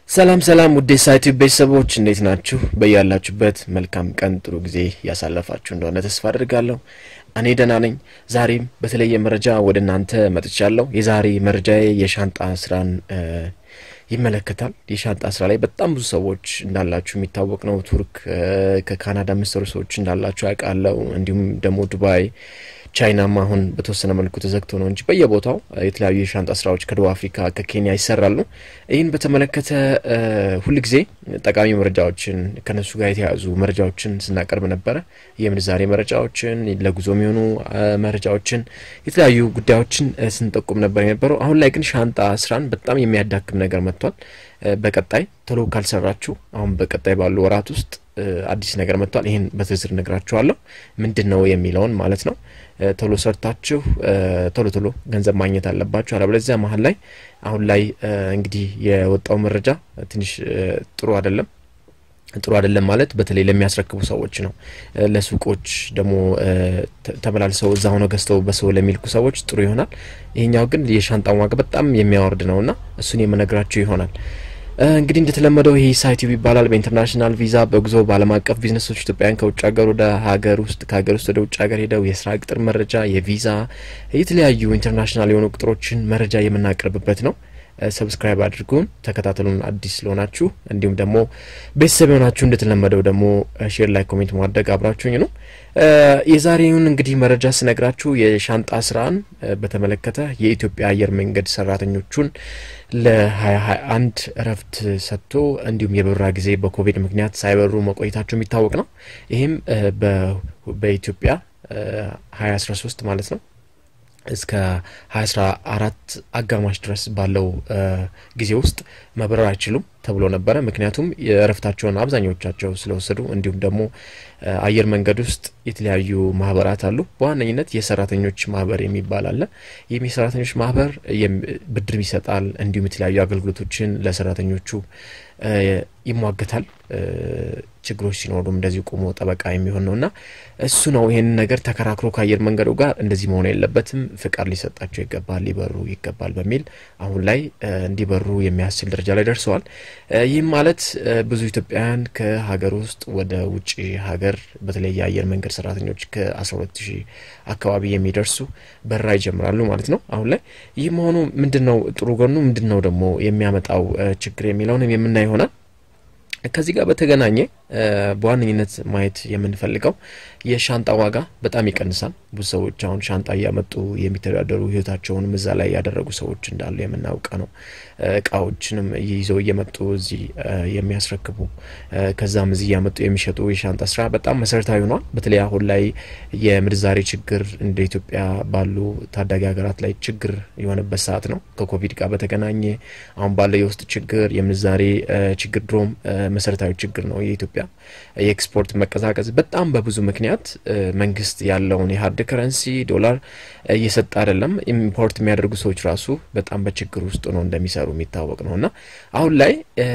ሰላም ሰላም ውዴ ሳይቱ ቤተሰቦች እንዴት ናችሁ? በያላችሁበት መልካም ቀን ጥሩ ጊዜ ያሳለፋችሁ እንደሆነ ተስፋ አድርጋለሁ። እኔ ደህና ነኝ። ዛሬም በተለየ መረጃ ወደ እናንተ መጥቻለሁ። የዛሬ መረጃዬ የሻንጣ ስራን ይመለከታል። የሻንጣ ስራ ላይ በጣም ብዙ ሰዎች እንዳላችሁ የሚታወቅ ነው። ቱርክ፣ ከካናዳ የምትሰሩ ሰዎች እንዳላችሁ ያውቃለሁ። እንዲሁም ደግሞ ዱባይ ቻይናም አሁን በተወሰነ መልኩ ተዘግቶ ነው እንጂ በየቦታው የተለያዩ የሻንጣ ስራዎች ከደቡብ አፍሪካ ከኬንያ ይሰራሉ። ይህን በተመለከተ ሁልጊዜ ጠቃሚ መረጃዎችን ከነሱ ጋር የተያያዙ መረጃዎችን ስናቀርብ ነበረ። የምንዛሬ መረጃዎችን፣ ለጉዞ የሚሆኑ መረጃዎችን፣ የተለያዩ ጉዳዮችን ስንጠቁም ነበር የነበረው። አሁን ላይ ግን ሻንጣ ስራን በጣም የሚያዳክም ነገር መጥቷል። በቀጣይ ቶሎ ካልሰራችሁ አሁን በቀጣይ ባሉ ወራት ውስጥ አዲስ ነገር መጥቷል። ይህን በዝርዝር ነግራችኋለሁ። ምንድን ነው የሚለውን ማለት ነው። ቶሎ ሰርታችሁ ቶሎ ቶሎ ገንዘብ ማግኘት አለባችሁ። አለበለዚያ መሀል ላይ አሁን ላይ እንግዲህ የወጣው መረጃ ትንሽ ጥሩ አይደለም። ጥሩ አይደለም ማለት በተለይ ለሚያስረክቡ ሰዎች ነው። ለሱቆች ደግሞ ተመላልሰው እዛ ሆነው ገዝተው በሰው ለሚልኩ ሰዎች ጥሩ ይሆናል። ይሄኛው ግን የሻንጣን ዋጋ በጣም የሚያወርድ ነውና እሱን የምነግራችሁ ይሆናል። እንግዲህ እንደተለመደው ይህ ሳይቲዩብ ይባላል። በኢንተርናሽናል ቪዛ በጉዞ በዓለም አቀፍ ቢዝነሶች ኢትዮጵያውያን ከውጭ ሀገር ወደ ሀገር ውስጥ ከሀገር ውስጥ ወደ ውጭ ሀገር ሄደው የስራ ቅጥር መረጃ፣ የቪዛ የተለያዩ ኢንተርናሽናል የሆኑ ቁጥሮችን መረጃ የምናቀርብበት ነው። ሰብስክራይብ አድርጉን፣ ተከታተሉን። አዲስ ስለሆናችሁ እንዲሁም ደግሞ ቤተሰብ የሆናችሁ እንደተለመደው ደግሞ ሼር ላይ ኮሜንት ማድረግ አብራችሁኝ ነው። የዛሬውን እንግዲህ መረጃ ስነግራችሁ የሻንጣ ስራን በተመለከተ የኢትዮጵያ አየር መንገድ ሰራተኞቹን ለ2021 እረፍት ሰጥቶ እንዲሁም የበረራ ጊዜ በኮቪድ ምክንያት ሳይበሩ መቆየታቸው የሚታወቅ ነው። ይህም በኢትዮጵያ 2013 ማለት ነው እስከ 2014 አጋማሽ ድረስ ባለው ጊዜ ውስጥ መብረር አይችሉም ተብሎ ነበረ። ምክንያቱም የእረፍታቸውን አብዛኞቻቸው ስለወሰዱ እንዲሁም ደግሞ አየር መንገድ ውስጥ የተለያዩ ማህበራት አሉ። በዋነኝነት የሰራተኞች ማህበር የሚባል አለ። ይህም የሰራተኞች ማህበር ብድር ይሰጣል፣ እንዲሁም የተለያዩ አገልግሎቶችን ለሰራተኞቹ ይሟገታል። ችግሮች ሲኖሩም እንደዚሁ ቆሞ ጠበቃ የሚሆን ነው እና እሱ ነው ይህንን ነገር ተከራክሮ ከአየር መንገዱ ጋር እንደዚህ መሆን የለበትም፣ ፍቃድ ሊሰጣቸው ይገባል፣ ሊበሩ ይገባል በሚል አሁን ላይ እንዲበሩ የሚያስችል ደረጃ ላይ ደርሰዋል። ይህም ማለት ብዙ ኢትዮጵያውያን ከሀገር ውስጥ ወደ ውጭ ሀገር በተለይ የአየር መንገድ ሰራተኞች ከ12 ሺህ አካባቢ የሚደርሱ በረራ ይጀምራሉ ማለት ነው። አሁን ላይ ይህ መሆኑ ምንድን ነው ጥሩ ጎኑ ምንድን ነው ደግሞ የሚያመጣው ችግር የሚለውንም የምናይ ይሆናል። ከዚህ ጋር በተገናኘ በዋነኝነት ማየት የምንፈልገው የሻንጣ ዋጋ በጣም ይቀንሳል። ብዙ ሰዎች አሁን ሻንጣ እያመጡ የሚተዳደሩ ህይወታቸውንም እዛ ላይ ያደረጉ ሰዎች እንዳሉ የምናውቀ ነው። እቃዎችንም ይዘው እየመጡ እዚህ የሚያስረክቡ ከዛም እዚህ እያመጡ የሚሸጡ የሻንጣ ስራ በጣም መሰረታዊ ሆኗል። በተለይ አሁን ላይ የምንዛሬ ችግር እንደ ኢትዮጵያ ባሉ ታዳጊ ሀገራት ላይ ችግር የሆነበት ሰዓት ነው። ከኮቪድ ጋር በተገናኘ አሁን ባለው የውስጥ ችግር የምንዛሬ ችግር ድሮም መሰረታዊ ችግር ነው። የኢትዮጵያ የኤክስፖርት መቀዛቀዝ በጣም በብዙ ምክንያት መንግስት ያለውን የሀርድ ከረንሲ ዶላር እየሰጠ አይደለም። ኢምፖርት የሚያደርጉ ሰዎች ራሱ በጣም በችግር ውስጥ ነው እንደሚሰሩ የሚታወቅ ነው እና አሁን ላይ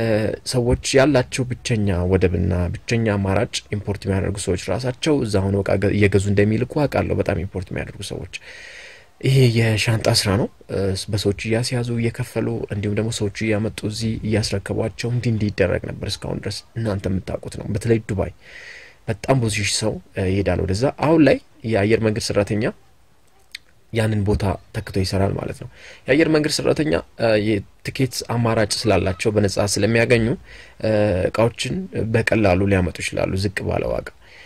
ሰዎች ያላቸው ብቸኛ ወደብና ብቸኛ አማራጭ ኢምፖርት የሚያደርጉ ሰዎች ራሳቸው እዛ ሆነው እቃ እየገዙ እንደሚልኩ አውቃለሁ። በጣም ኢምፖርት የሚያደርጉ ሰዎች ይሄ የሻንጣ ስራ ነው። በሰዎች እያስያዙ እየከፈሉ እንዲሁም ደግሞ ሰዎቹ እያመጡ እዚህ እያስረከቧቸው እንዲህ እንዲህ ይደረግ ነበር እስካሁን ድረስ እናንተ የምታውቁት ነው። በተለይ ዱባይ በጣም ብዙ ሺህ ሰው ይሄዳል ወደዛ። አሁን ላይ የአየር መንገድ ሰራተኛ ያንን ቦታ ተክቶ ይሰራል ማለት ነው። የአየር መንገድ ሰራተኛ የትኬት አማራጭ ስላላቸው በነጻ ስለሚያገኙ እቃዎችን በቀላሉ ሊያመጡ ይችላሉ ዝቅ ባለ ዋጋ።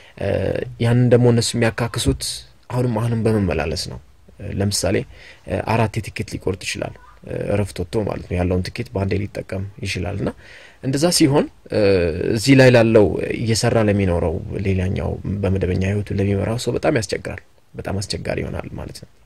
ያንን ደግሞ እነሱ የሚያካክሱት አሁንም አሁንም በመመላለስ ነው። ለምሳሌ አራት የትኬት ሊቆርጥ ይችላል እረፍት ወጥቶ ማለት ነው። ያለውን ትኬት በአንዴ ሊጠቀም ይችላል እና እንደዛ ሲሆን እዚህ ላይ ላለው እየሰራ ለሚኖረው ሌላኛው በመደበኛ ህይወቱ ለሚመራው ሰው በጣም ያስቸግራል። በጣም አስቸጋሪ ይሆናል ማለት ነው።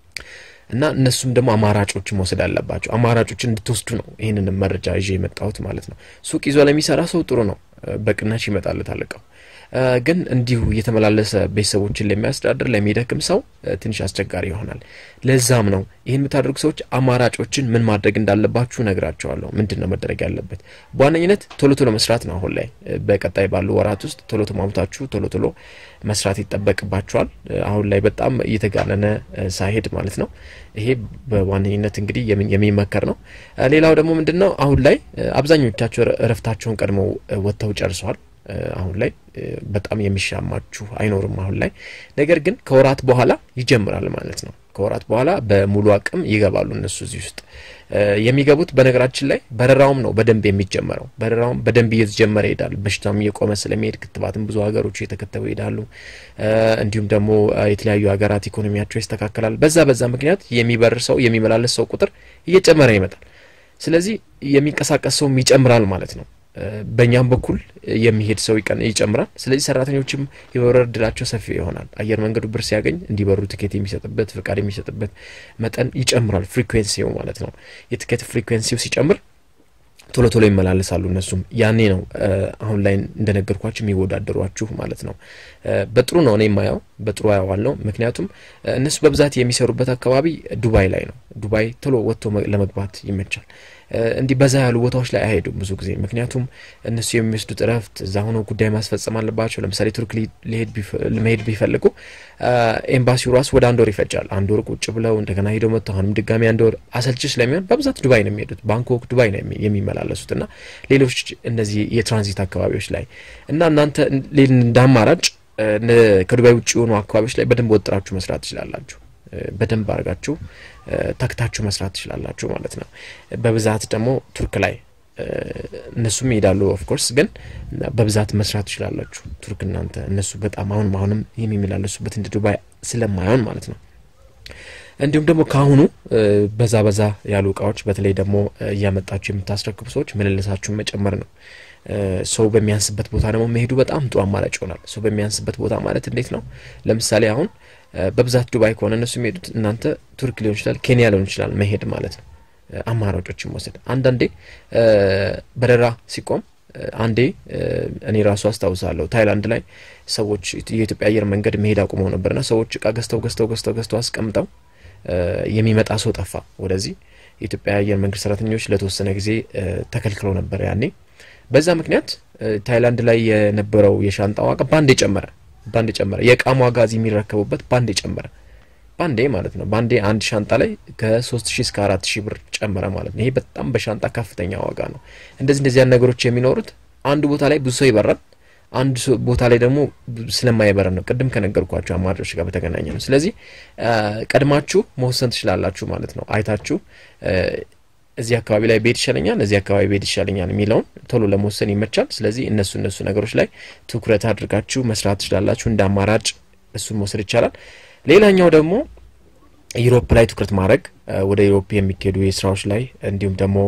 እና እነሱም ደግሞ አማራጮችን መውሰድ አለባቸው። አማራጮችን እንድትወስዱ ነው ይህንን መረጃ ይዤ የመጣሁት ማለት ነው። ሱቅ ይዞ ለሚሰራ ሰው ጥሩ ነው፣ በቅናሽ ይመጣለታል እቃው። ግን እንዲሁ እየተመላለሰ ቤተሰቦችን ለሚያስተዳድር ለሚደክም ሰው ትንሽ አስቸጋሪ ይሆናል። ለዛም ነው ይህን የምታደርጉ ሰዎች አማራጮችን ምን ማድረግ እንዳለባችሁ ነግራቸዋለሁ። ምንድን ነው መደረግ ያለበት? በዋነኝነት ቶሎ ቶሎ መስራት ነው። አሁን ላይ በቀጣይ ባሉ ወራት ውስጥ ቶሎ ተሟሙታችሁ ቶሎ ቶሎ መስራት ይጠበቅባችኋል። አሁን ላይ በጣም እየተጋነነ ሳይሄድ ማለት ነው። ይሄ በዋነኝነት እንግዲህ የሚመከር ነው። ሌላው ደግሞ ምንድን ነው አሁን ላይ አብዛኞቻቸው እረፍታቸውን ቀድመው ወጥተው ጨርሰዋል። አሁን ላይ በጣም የሚሻማችሁ አይኖርም አሁን ላይ ነገር ግን ከወራት በኋላ ይጀምራል ማለት ነው። ከወራት በኋላ በሙሉ አቅም ይገባሉ እነሱ እዚህ ውስጥ የሚገቡት። በነገራችን ላይ በረራውም ነው በደንብ የሚጀመረው። በረራውም በደንብ እየተጀመረ ይሄዳል። በሽታም እየቆመ ስለሚሄድ ክትባትም ብዙ ሀገሮች እየተከተቡ ይሄዳሉ። እንዲሁም ደግሞ የተለያዩ ሀገራት ኢኮኖሚያቸው ይስተካከላል። በዛ በዛ ምክንያት የሚበር ሰው የሚመላለስ ሰው ቁጥር እየጨመረ ይመጣል። ስለዚህ የሚንቀሳቀስ ሰውም ይጨምራል ማለት ነው። በእኛም በኩል የሚሄድ ሰው ይጨምራል። ስለዚህ ሰራተኞችም የመብረር እድላቸው ሰፊ ይሆናል። አየር መንገዱ ብር ሲያገኝ እንዲበሩ ትኬት የሚሰጥበት ፍቃድ የሚሰጥበት መጠን ይጨምራል። ፍሪኩዌንሲው ማለት ነው። የትኬት ፍሪኩዌንሲው ሲጨምር ቶሎ ቶሎ ይመላለሳሉ። እነሱም ያኔ ነው አሁን ላይ እንደነገርኳችሁ የሚወዳደሯችሁ ማለት ነው። በጥሩ ነው እኔ የማየው በጥሩ አየዋለሁ። ምክንያቱም እነሱ በብዛት የሚሰሩበት አካባቢ ዱባይ ላይ ነው። ዱባይ ቶሎ ወጥቶ ለመግባት ይመቻል። እንዲህ በዛ ያሉ ቦታዎች ላይ አይሄዱም ብዙ ጊዜ። ምክንያቱም እነሱ የሚወስዱት እረፍት እዛ ሆኖ ጉዳይ ማስፈጸም አለባቸው። ለምሳሌ ቱርክ መሄድ ቢፈልጉ ኤምባሲው ራሱ ወደ አንድ ወር ይፈጃል። አንድ ወር ቁጭ ብለው እንደገና ሄደው መጥተው አሁንም ድጋሚ አንድ ወር አሰልቺ ስለሚሆን በብዛት ዱባይ ነው የሚሄዱት። ባንኮክ፣ ዱባይ ነው የሚመላለሱት እና ሌሎች እነዚህ የትራንዚት አካባቢዎች ላይ እና እናንተ እንደ አማራጭ ከዱባይ ውጭ የሆኑ አካባቢዎች ላይ በደንብ ወጥራችሁ መስራት ትችላላችሁ። በደንብ አድርጋችሁ ተክታችሁ መስራት ትችላላችሁ ማለት ነው። በብዛት ደግሞ ቱርክ ላይ እነሱም ይሄዳሉ። ኦፍኮርስ ግን በብዛት መስራት ትችላላችሁ ቱርክ እናንተ እነሱ በጣም አሁንም አሁንም የሚመላለሱበት እንደ ዱባይ ስለማይሆን ማለት ነው። እንዲሁም ደግሞ ከአሁኑ በዛ በዛ ያሉ እቃዎች በተለይ ደግሞ እያመጣችሁ የምታስረክቡ ሰዎች ምልልሳችሁን መጨመር ነው። ሰው በሚያንስበት ቦታ ደግሞ መሄዱ በጣም ጥሩ አማራጭ ይሆናል። ሰው በሚያንስበት ቦታ ማለት እንዴት ነው? ለምሳሌ አሁን በብዛት ዱባይ ከሆነ እነሱ የሚሄዱት እናንተ ቱርክ ሊሆን ይችላል፣ ኬንያ ሊሆን ይችላል መሄድ ማለት ነው። አማራጮችን መውሰድ አንዳንዴ በረራ ሲቆም አንዴ እኔ ራሱ አስታውሳለሁ ታይላንድ ላይ ሰዎች የኢትዮጵያ አየር መንገድ መሄድ አቁመው ነበርና ሰዎች እቃ ገዝተው ገዝተው ገዝተው ገዝተው አስቀምጠው የሚመጣ ሰው ጠፋ ወደዚህ። የኢትዮጵያ አየር መንገድ ሰራተኞች ለተወሰነ ጊዜ ተከልክለው ነበር ያኔ። በዛ ምክንያት ታይላንድ ላይ የነበረው የሻንጣ ዋጋ ባንዴ ጨመረ ባንዴ ጨመረ። የእቃም ዋጋ እዚህ የሚረከቡበት ባንዴ ጨመረ። ባንዴ ማለት ነው። ባንዴ አንድ ሻንጣ ላይ ከሶስት ሺህ እስከ አራት ሺህ ብር ጨመረ ማለት ነው። ይሄ በጣም በሻንጣ ከፍተኛ ዋጋ ነው። እንደዚህ እንደዚህ ያን ነገሮች የሚኖሩት አንዱ ቦታ ላይ ብዙ ሰው ይበራል፣ አንዱ ቦታ ላይ ደግሞ ስለማይበረን ነው። ቅድም ከነገርኳቸው አማራጮች ጋር በተገናኘ ነው። ስለዚህ ቀድማችሁ መወሰን ትችላላችሁ ማለት ነው። አይታችሁ እዚህ አካባቢ ላይ ቤት ይሻለኛል፣ እዚህ አካባቢ ቤት ይሻለኛል የሚለውን ቶሎ ለመወሰን ይመቻል። ስለዚህ እነሱ እነሱ ነገሮች ላይ ትኩረት አድርጋችሁ መስራት ትችላላችሁ። እንደ አማራጭ እሱን መውሰድ ይቻላል። ሌላኛው ደግሞ ዩሮፕ ላይ ትኩረት ማድረግ ወደ ዩሮፕ የሚካሄዱ የስራዎች ላይ እንዲሁም ደግሞ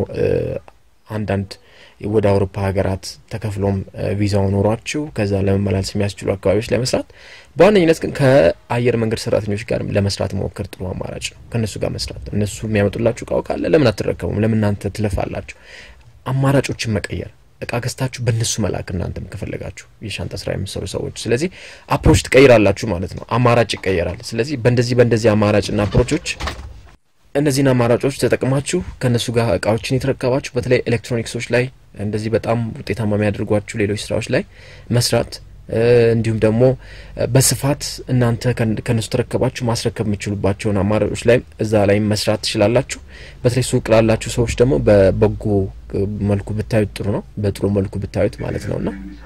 አንዳንድ ወደ አውሮፓ ሀገራት ተከፍሎም ቪዛው ኖሯችሁ ከዛ ለመመላለስ የሚያስችሉ አካባቢዎች ላይ መስራት፣ በዋነኝነት ግን ከአየር መንገድ ሰራተኞች ጋር ለመስራት መሞከር ጥሩ አማራጭ ነው። ከእነሱ ጋር መስራት እነሱ የሚያመጡላችሁ እቃው ካለ ለምን አትረከቡም? ለምን እናንተ ትለፋላችሁ? አማራጮችን መቀየር እቃ ገዝታችሁ በእነሱ መላክ እናንተም ከፈለጋችሁ የሻንጣ ስራ የምትሰሩ ሰዎች፣ ስለዚህ አፕሮች ትቀይራላችሁ ማለት ነው። አማራጭ ይቀየራል። ስለዚህ በእንደዚህ በእንደዚህ አማራጭና አፕሮቾች እነዚህን አማራጮች ተጠቅማችሁ ከእነሱ ጋር እቃዎችን የተረከባችሁ በተለይ ኤሌክትሮኒክሶች ላይ እንደዚህ በጣም ውጤታማ የሚያደርጓችሁ ሌሎች ስራዎች ላይ መስራት እንዲሁም ደግሞ በስፋት እናንተ ከነሱ ተረከባችሁ ማስረከብ የምችሉባቸውን አማራጮች ላይ እዛ ላይ መስራት ትችላላችሁ። በተለይ ሱቅ ላላችሁ ሰዎች ደግሞ በበጎ መልኩ ብታዩት ጥሩ ነው። በጥሩ መልኩ ብታዩት ማለት ነውና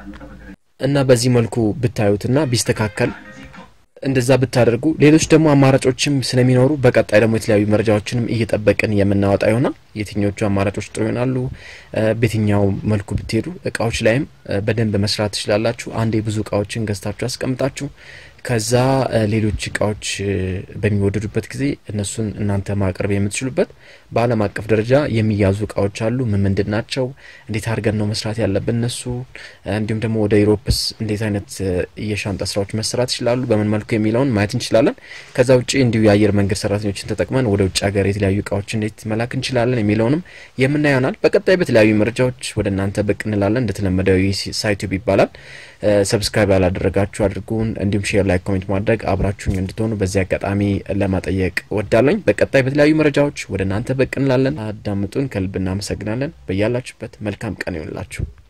እና በዚህ መልኩ ብታዩትና ቢስተካከል እንደዛ ብታደርጉ ሌሎች ደግሞ አማራጮችም ስለሚኖሩ በቀጣይ ደግሞ የተለያዩ መረጃዎችንም እየጠበቅን የምናወጣ ይሆናል። የትኞቹ አማራጮች ጥሩ ይሆናሉ፣ በየትኛው መልኩ ብትሄዱ እቃዎች ላይም በደንብ መስራት ትችላላችሁ። አንዴ ብዙ እቃዎችን ገዝታችሁ አስቀምጣችሁ ከዛ ሌሎች እቃዎች በሚወደዱበት ጊዜ እነሱን እናንተ ማቅረብ የምትችሉበት በዓለም አቀፍ ደረጃ የሚያዙ እቃዎች አሉ። ምን ምንድን ናቸው? እንዴት አድርገን ነው መስራት ያለብን እነሱ? እንዲሁም ደግሞ ወደ ኢሮፕስ እንዴት አይነት የሻንጣ ስራዎች መሰራት ይችላሉ፣ በምን መልኩ የሚለውን ማየት እንችላለን። ከዛ ውጭ እንዲሁ የአየር መንገድ ሰራተኞችን ተጠቅመን ወደ ውጭ ሀገር የተለያዩ እቃዎች እንዴት መላክ እንችላለን የሚለውንም የምናየው ይሆናል። በቀጣይ በተለያዩ መረጃዎች ወደ እናንተ ብቅ እንላለን። እንደተለመደው ሳይቱብ ይባላል። ሰብስክራይብ ያላደረጋችሁ አድርጉን። እንዲሁም ሼር፣ ላይክ፣ ኮሜንት ማድረግ አብራችሁኝ እንድትሆኑ በዚህ አጋጣሚ ለማጠየቅ ወዳለኝ። በቀጣይ በተለያዩ መረጃዎች ወደ እናንተ ብቅ እንላለን። አዳምጡን። ከልብ እናመሰግናለን። በያላችሁበት መልካም ቀን ይሆንላችሁ።